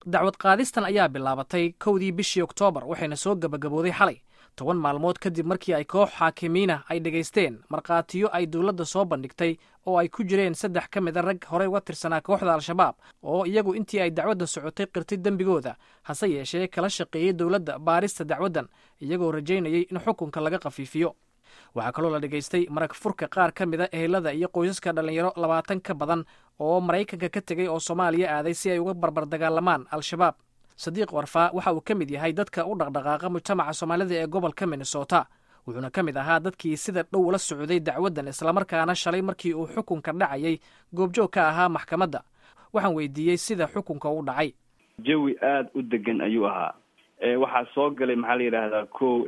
dacwad qaadistan ayaa bilaabatay kowdii bishii oktoobar waxayna soo gebagabooday xalay toban maalmood kadib markii ay koox xaakimiina ay dhegaysteen markhaatiyo ay dowladda soo bandhigtay oo ay ku jireen saddex ka mida rag horey uga tirsanaa kooxda al-shabaab oo iyagu intii ay dacwadda socotay qirtay dembigooda hase yeeshee kala shaqeeyey dowladda baarista dacwaddan iyagoo rajaynayay in xukunka laga khafiifiyo waxaa kaloo la dhegaystay marag furka qaar ka mida ehelada iyo qoysaska dhallinyaro labaatan ka badan oo maraykanka ka tegey oo soomaaliya aaday si ay uga barbar dagaalamaan al-shabaab sadiiq warfaa waxa uu ka mid yahay dadka u dhaqdhaqaaqa mujtamaca soomaalida ee gobolka minnesota wuxuuna ka mid ahaa dadkii sida dhow la socday dacwaddan islamarkaana shalay markii uu xukunka dhacayay goobjoog ka ahaa maxkamadda waxaan weydiiyey sida xukunka u dhacay jawi aada u degan ayuu ahaa waxaa soo galay maxaa la yidhaahdaa ko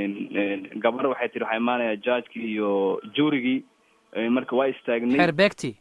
gabar waxay tihi waxaa imaanaya judgekii iyo juurigii marka waa istaagnay xeer beegti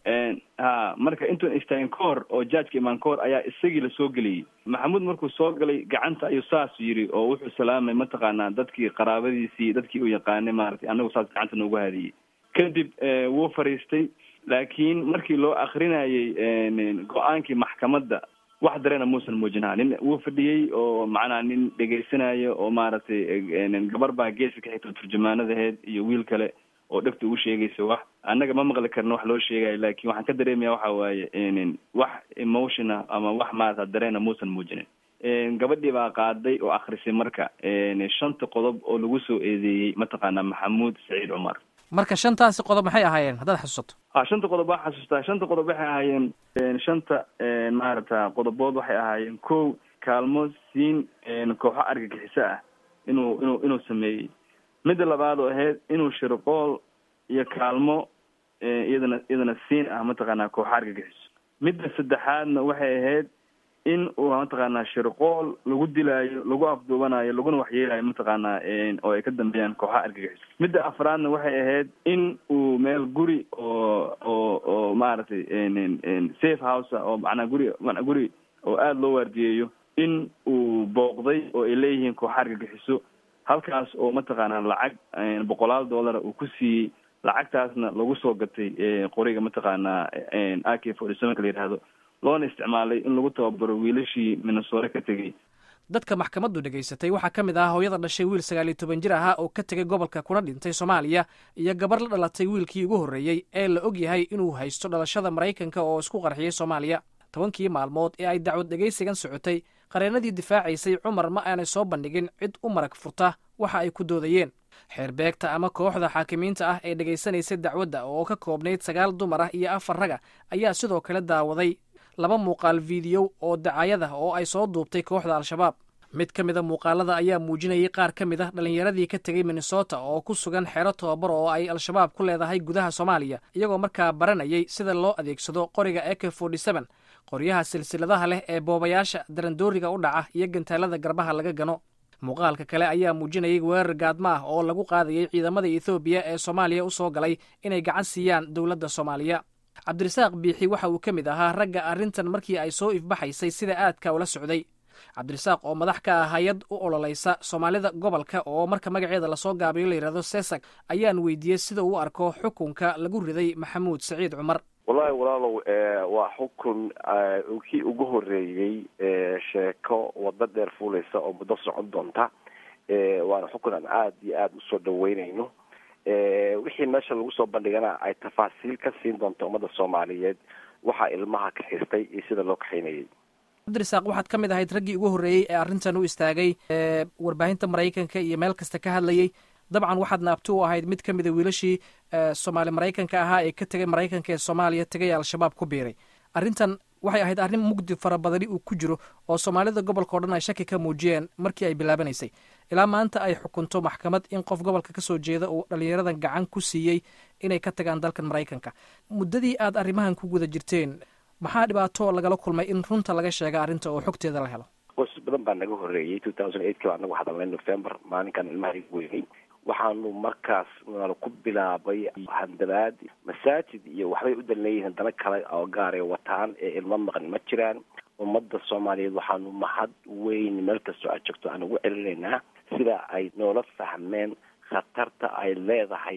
ha marka intuun istaagin ka hor oo judgeka imaan ka hor ayaa isagii lasoo geliyey maxamuud markuu soo galay gacanta ayuu saas yidhi oo wuxuu salaamay mataqaanaa dadkii qaraabadiisii dadkii uu yaqaanay maaragtay anagu saas gacanta noogu hadiyey kadib wuu fariistay laakiin markii loo akrinayay go-aankii maxkamadda wax dareena muusan muujinaha nin wuu fadhiyey oo macnaha nin dhegaysanayo oo maaragtay gabar baa geeska ka xigta turjumaanadaheed iyo wiil kale oo dhegta ugu sheegaysa wax annaga ma maqli karno wax loo sheegayo laakiin waxaan ka dareemaya waxa waaye wax emotiona ama wax maarata dareena muusan muujinin gabadhii baa qaaday oo akrisay marka shanta qodob oo lagu soo eedeeyey mataqaanaa maxamuud saciid cumar marka shantaasi qodob maxay ahaayeen haddaad xasuusato ha shanta qodob waa xasuustaa shanta qodob waxay ahaayeen shanta maarata qodobood waxay ahaayeen ko kaalmo siin kooxo argagixiso ah inuu inuu inuu sameeyey midda labaad oo ahayd inuu shirqool iyo kaalmo iyadana iyadana siin ah mataqaanaa kooxo argagixiso midda saddexaadna waxay ahayd in uu mataqaanaa shirqool lagu dilaayo lagu afduubanayo laguna waxyeelayo mataqaanaa oo ay ka dambeeyaan kooxaha argagixiso midda afraadna waxay ahayd in uu meel guri oo oo oo maaragtay safe house oo macnaa guri mana guri oo aada loo waardiyeeyo in uu booqday oo ay leeyihiin kooxa argagixiso halkaas oo mataqaanaa lacag boqolaal dollara uu ku siiyey lacagtaasna lagu soo gatay qoriga mataqaanaa a k forty sevenka la yidhaahdo loona isticmaalay in lagu tababaro wiilashii minnesore ka tegey dadka maxkamaddu dhegaysatay waxaa ka mid ah hooyada dhashay wiil sagaal iyo toban jir ahaa oo ka tegay gobolka kuna dhintay soomaaliya iyo gabar la dhalatay wiilkii ugu horreeyey ee la og yahay inuu haysto dhalashada maraykanka oo isku qarxiyey soomaaliya tobankii maalmood ee ay dacwad dhegaysigan socotay qareenadii difaacaysay cumar ma aanay soo bandhigin cid u marag furta waxa ay ku doodayeen xeerbeegta ama kooxda xaakimiinta ah ee dhegaysanaysay dacwadda oo ka koobnayd sagaal dumar ah iyo afar raga ayaa sidoo kale daawaday laba muuqaal fiidiyow oo dacaayada oo ay soo duubtay kooxda al-shabaab mid ka mida muuqaalada ayaa muujinayay qaar ka mid ah dhallinyaradii ka tegey minnesota oo ku sugan xero tobabar oo ay al-shabaab ku leedahay gudaha soomaaliya iyagoo markaa baranayay sida loo adeegsado qoriga a k forty seven qoryaha silsiladaha leh ee boobayaasha darandooriga u dhaca iyo gantaalada garbaha laga gano muuqaalka kale ayaa muujinayay weerar gaadmo ah oo lagu qaadayay ciidamada ethoobiya ee soomaaliya u soo galay inay gacan siiyaan dowladda soomaaliya cabdirasaaq biixi waxa uu ka mid ahaa ragga arrintan markii ay soo ifbaxaysay sida aadka ula socday cabdirasaaq oo madax ka ah hay-ad u ololaysa soomaalida gobolka oo marka magaceeda lasoo gaabiyo la yidhahdo sesag ayaan weydiiyey sida uu arko xukunka lagu riday maxamuud saciid cumar wallahi walaalow waa xukun kii ugu horeeyey sheeko waddo dheer fuulaysa oo muddo socon doonta waana xukun aan aada iyo aada usoo dhaweynayno wixii meesha lagu soo bandhigana ay tafaasiil ka siin doonto ummadda soomaaliyeed waxaa ilmaha kaxistay iyo sida loo kaxaynayay cabdirasaaq waxaad ka mid ahayd raggii ugu horreeyey ee arrintan u istaagay warbaahinta maraykanka iyo meel kasta ka hadlayay dabcan waxaad naabti u ahayd mid ka mida wiilashii soomaali maraykanka ahaa ee ka tegay maraykanka ee soomaaliya tegay al-shabaab ku biiray arrintan waxay ahayd arrin mugdi fara badani uu ku jiro oo soomaalida gobolka o dhan ay shaki ka muujiyeen markii ay bilaabanaysay ilaa maanta ay xukunto maxkamad in qof gobolka ka soo jeeda uu dhallinyaradan gacan ku siiyey inay ka tagaan dalkan maraykanka muddadii aad arrimahan ku guda jirteen maxaa dhibaato lagala kulmay in runta laga sheega arrinta oo xogteeda la helo qoys badan baa naga horreeyey two thousand eight ki baa nagu hadalnay november maalinkan ilmaha igu weynay waxaanu markaas nala ku bilaabay handadaad masaajid iyo waxbay u dalneeyihiin dana kale oo gaaray wataan ee ilmo maqan ma jiraan ummadda soomaaliyeed waxaanu mahad weyn meel kastoo aad joogto aan ugu celinaynaa sida ay noola fahmeen khatarta ay leedahay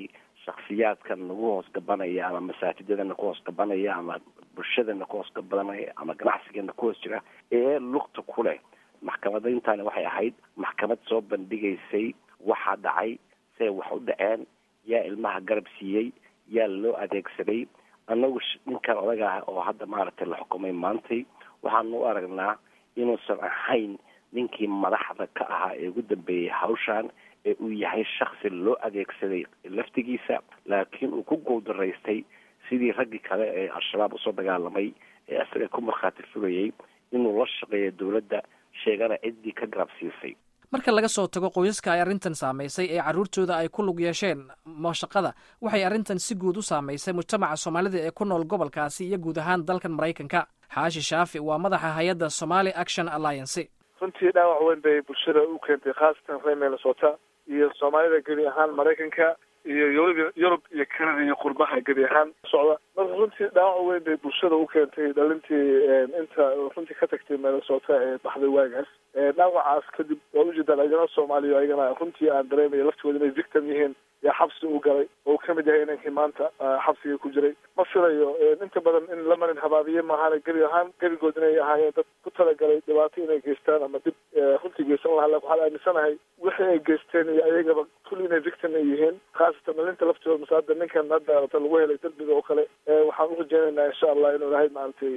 shaksiyaadkan nagu hoos gabanaya ama masaajidadana ku hoos gabanaya ama bulshadana ku hoos gabanaya ama ganacsigeena ku hoos jira ee lugta ku leh maxkamadayntaani waxay ahayd maxkamad soo bandhigaysay waxaa dhacay see wax u dhaceen yaa ilmaha garab siiyey yaa loo adeegsaday annagu ninkan odaga ah oo hadda maaragtay la xukumay maantay waxaanu u aragnaa inuusan ahayn ninkii madaxda ka ahaa ee ugu dambeeyey hawshan ee uu yahay shaksi loo adeegsaday laftigiisa laakiin uu ku guuldaraystay sidii raggii kale ee al-shabaab usoo dagaalamay ee isaga ku markhaati furayay inuu la shaqeeyo dowladda sheegana ciddii ka garab siisay marka laga soo tago qoysaska ay arrintan saamaysay ee carruurtooda ay ku lug yeesheen mashaqada waxay arrintan si guud u saamaysay mujtamaca soomaalida ee ku nool gobolkaasi iyo guud ahaan dalkan maraykanka xaashi shaafi waa madaxa hay-adda somali action alliance runtii dhaawac weyn bay bulshada u keentay khaasatan reer minnesota iyo soomaalida gebi ahaan maraykanka iyo yurub yurub iyo canada iyo qurbaha gebi ahaan socda marka runtii dhaawac weyn bay bulshada u keentay dhalintii inta runtii ka tagtay minnesota ee baxday waagaas dhaawacaas kadib waa ujeedaan ayagana soomaaliya ayagana runtii aan dareemaya laftooda inay victim yihiin yaa xabsi u galay oo uu kamid yahay inankii maanta xabsiga ku jiray ma filayo inta badan in la marin habaabiye maahane gebi ahaan gebigood inay ahaayeen dad ku talagalay dhibaato inay geystaan ama dib runtii geysan lahaa lakin waxaan aaminsanahay wixii ay geysteen iyo ayagaba kulli inay victim ay yihiin khaasatan dhalinta laftooda mase hadda ninkan hadda ta lagu helay derbiga oo kale waxaan urajeynaynaa insha allah inuu ilahay maaragtay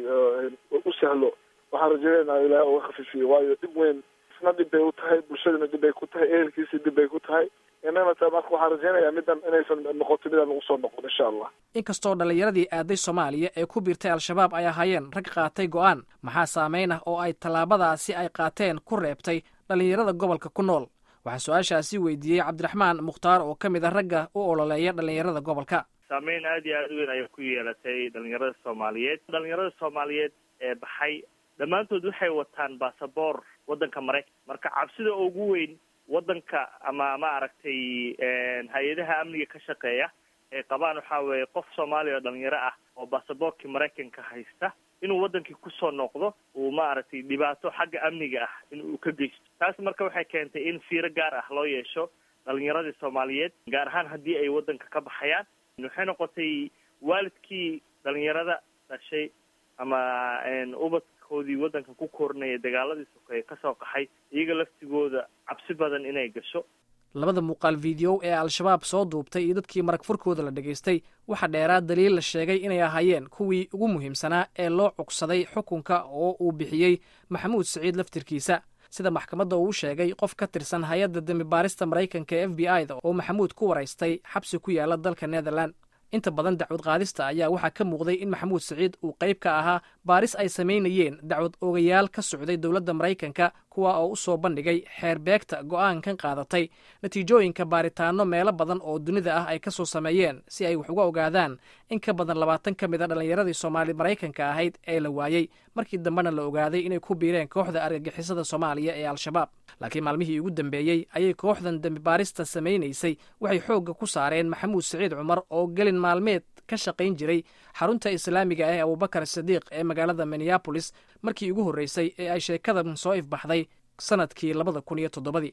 u sahlo waxaan rajeynaynaa ilahay uga khafiifiyo waayo dhib weyn isna dhib bay u tahay bulshadana dhib bay ku tahay ehelkiisa dhib bay ku tahay inana ta marka waxaan rajeynayaa middan inaysan noqoto midaan lagu soo noqon insha allah inkastoo dhallinyaradii aaday soomaaliya ee ku biirtay al-shabaab ay ahaayeen rag qaatay go'aan maxaa saameyn ah oo ay tallaabadaasi ay qaateen ku reebtay dhallinyarada gobolka ku nool waxaa su-aashaasi weydiiyey cabdiraxmaan mukhtaar oo ka mid a ragga u ololeeya dhallinyarada gobolka saameyn aad iyo aada u weyn ayay ku yeelatay dhalinyarada soomaaliyeed dhalinyarada soomaaliyeed ee baxay dhammaantood waxay wataan basaboor waddanka maraykan marka cabsida ugu weyn waddanka ama ma aragtay hay-adaha amniga ka shaqeeya ay qabaan waxaa weeye qof soomaaliya oo dhalinyaro ah oo basaboorkii maraykanka haysta inuu waddankii kusoo noqdo uu maaragtay dhibaato xagga amniga ah in uu ka geysto taas marka waxay keentay in fiiro gaar ah loo yeesho dhalinyaradii soomaaliyeed gaar ahaan haddii ay waddanka ka baxayaan waxay noqotay waalidkii dhalinyarada dhashay ama ubadkoodii waddanka ku korinaya dagaaladii sokeeye kasoo qaxay iyaga laftigooda cabsi badan inay gasho labada muuqaal video ee al-shabaab soo duubtay iyo dadkii marag furkooda la dhegaystay waxaa dheeraa daliil la sheegay inay ahaayeen kuwii ugu muhiimsanaa ee loo cugsaday xukunka oo uu bixiyey maxamuud siciid laftirkiisa sida maxkamadda uu sheegay qof ka tirsan hay-adda dembi baarista maraykanka ee f b i da oo maxamuud ku waraystay xabsi ku yaala dalka netherland inta badan dacwad qaadista ayaa waxaa ka muuqday in maxamuud siciid uu qayb ka ahaa baaris ay samaynayeen dacwad ogayaal ka socday dowladda maraykanka kuwa oo u soo bandhigay xeerbeegta go'aankan qaadatay natiijooyinka baaritaano meelo badan oo dunida ah ay ka soo sameeyeen si ay wax uga ogaadaan in ka badan labaatan ka mid a dhallinyaradii soomaali maraykanka ahayd ee la waayey markii dambena la ogaaday inay ku biireen kooxda argagixisada soomaaliya ee al-shabaab laakiin maalmihii ugu dambeeyey ayay kooxdan dembi baarista samaynaysay waxay xoogga ku saareen maxamuud siciid cumar oo gelin maalmeed ka shaqayn jiray xarunta islaamiga ah ee abubakar sadiiq ee magaalada minneabolis markii ugu horreysay ee ay sheekadan soo ifbaxday sanadkii labada kun iyo toddobadii